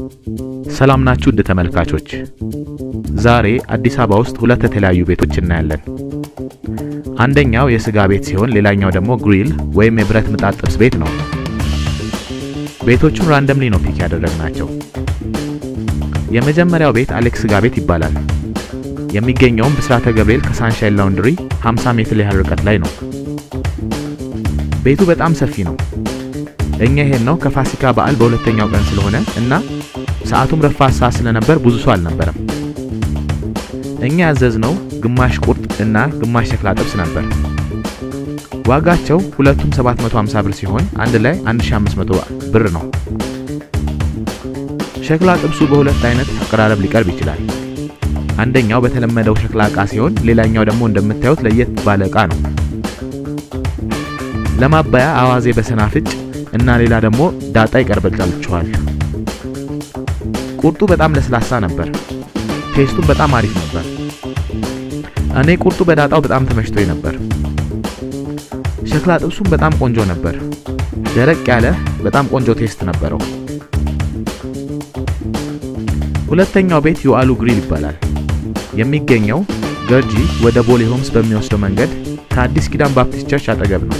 ሰላም ናችሁ ውድ ተመልካቾች። ዛሬ አዲስ አበባ ውስጥ ሁለት የተለያዩ ቤቶች እናያለን። አንደኛው የስጋ ቤት ሲሆን ሌላኛው ደግሞ ግሪል ወይም የብረት ምጣድ ጥብስ ቤት ነው። ቤቶቹን ራንደምሊ ነው ፒክ ያደረግናቸው። የመጀመሪያው ቤት አሌክስ ስጋ ቤት ይባላል። የሚገኘውም ብስራተ ገብርኤል ከሳንሻይን ላውንድሪ 50 ሜትር ያህል ርቀት ላይ ነው። ቤቱ በጣም ሰፊ ነው። እኛ ይሄን ነው ከፋሲካ በዓል በሁለተኛው ቀን ስለሆነ እና ሰዓቱም ረፋት ሰዓት ስለነበር ብዙ ሰው አልነበረም። እኛ ያዘዝነው ግማሽ ቁርጥ እና ግማሽ ሸክላ ጥብስ ነበር። ዋጋቸው ሁለቱም 750 ብር ሲሆን አንድ ላይ 1500 ብር ነው። ሸክላ ጥብሱ በሁለት አይነት አቀራረብ ሊቀርብ ይችላል። አንደኛው በተለመደው ሸክላ ዕቃ ሲሆን ሌላኛው ደግሞ እንደምታዩት ለየት ባለ ዕቃ ነው። ለማባያ አዋዜ በሰናፍጭ እና ሌላ ደግሞ ዳጣ ይቀርብላችኋል። ቁርጡ በጣም ለስላሳ ነበር። ቴስቱም በጣም አሪፍ ነበር። እኔ ቁርጡ በዳጣው በጣም ተመችቶኝ ነበር። ሸክላ ጥብሱም በጣም ቆንጆ ነበር። ደረቅ ያለ በጣም ቆንጆ ቴስት ነበረው። ሁለተኛው ቤት ዩአሉ ግሪል ይባላል። የሚገኘው ገርጂ ወደ ቦሌ ሆምስ በሚወስደው መንገድ ከአዲስ ኪዳን ባፕቲስት ቸርች አጠገብ ነው።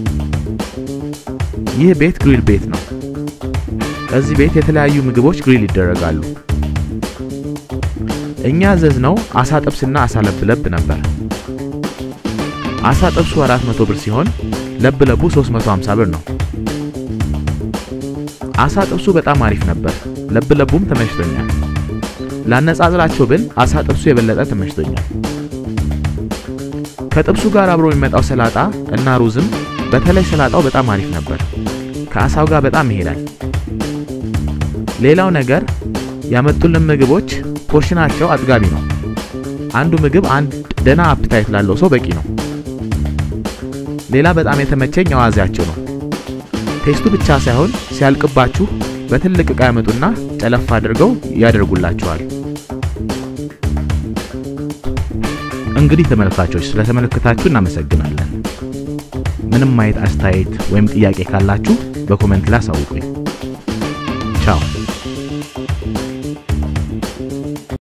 ይህ ቤት ግሪል ቤት ነው። እዚህ ቤት የተለያዩ ምግቦች ግሪል ይደረጋሉ። እኛ ያዘዝነው አሳ ጥብስና አሳ ለብለብ ነበር። አሳ ጥብሱ 400 ብር ሲሆን ለብለቡ 350 ብር ነው። አሳ ጥብሱ በጣም አሪፍ ነበር። ለብለቡም ተመችቶኛል። ላነጻጽራቸው ብል አሳ ጥብሱ የበለጠ ተመችቶኛል። ከጥብሱ ጋር አብሮ የሚመጣው ሰላጣ እና ሩዝም በተለይ ሰላጣው በጣም አሪፍ ነበር። ከአሳው ጋር በጣም ይሄዳል። ሌላው ነገር ያመጡልን ምግቦች ፖርሽናቸው አጥጋቢ ነው። አንዱ ምግብ አንድ ደና አፕታይት ላለው ሰው በቂ ነው። ሌላ በጣም የተመቸኝ አዋዜያቸው ነው። ቴስቱ ብቻ ሳይሆን ሲያልቅባችሁ በትልቅ ዕቃ ያመጡና ጨለፍ አድርገው ያደርጉላችኋል። እንግዲህ ተመልካቾች ስለተመለከታችሁ እናመሰግናለን። ምንም ማየት አስተያየት ወይም ጥያቄ ካላችሁ በኮሜንት ላይ አሳውቁኝ።